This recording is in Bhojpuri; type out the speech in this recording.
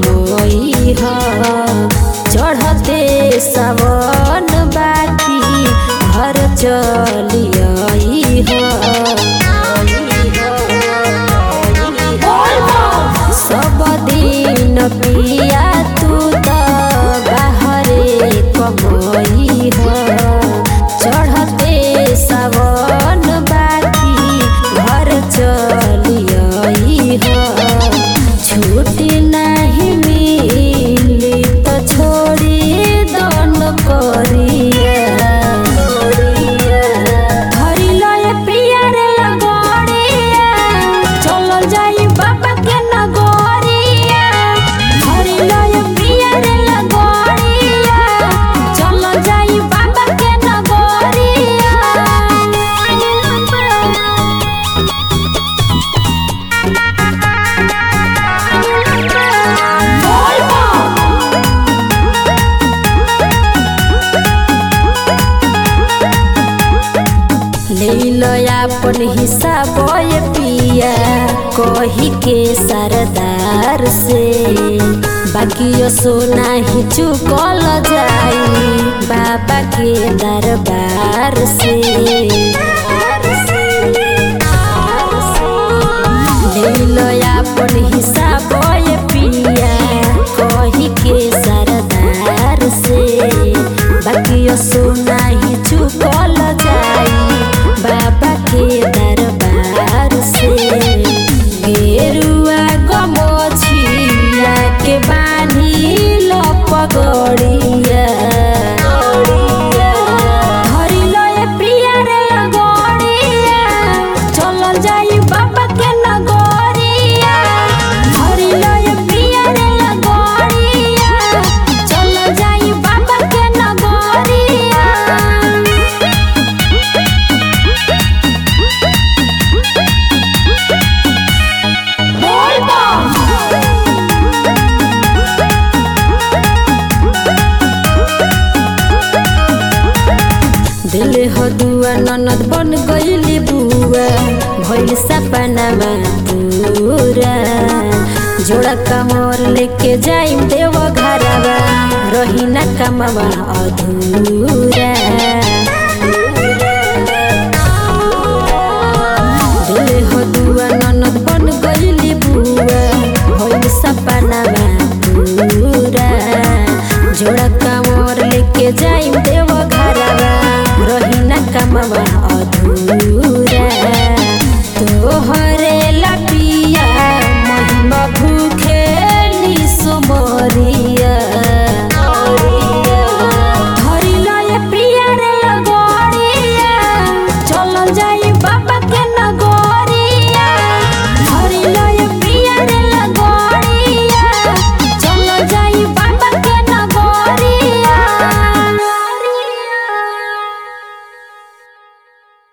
कमई ह चढ़ते सावन बाकी घर चलियई ह सब दिन पिया तू त बाहरे कमई ह चढ़ते सावन बाकी घर चलियई ह छुट्टी नहीं मिली तो छोड़ी दन करिया धरी लय पिया रे लगोड़िया चलल जाई बाबा के नगोरिया धरी लय पिया रे लगोड़िया चलल जाई बाबा के नगोरिया लीलया अपन हिसाब ये पिया कही के सरदार से बाकी यो सोना ही चुकल जाई बाबा के दरबार से लीलया अपन हिसाब ये पिया कही के सरदार से बाकी यो सोना ही चुकल जाई बाबा के दरबार से गेरुआ गमछिया के बानी लपगड़िया धरी लय प्रिया रे लगड़िया चलल जाई बाबा के नगरिया धरी लय प्रिया रे लगड़िया चलल जाई बाबा के नगरिया दिल हो दुआ ननद बन गईली बुआ भइल सपनामा पूरा जोड़ा कमर लेके जाइम देव घरवा रही ना कमवा अधूरा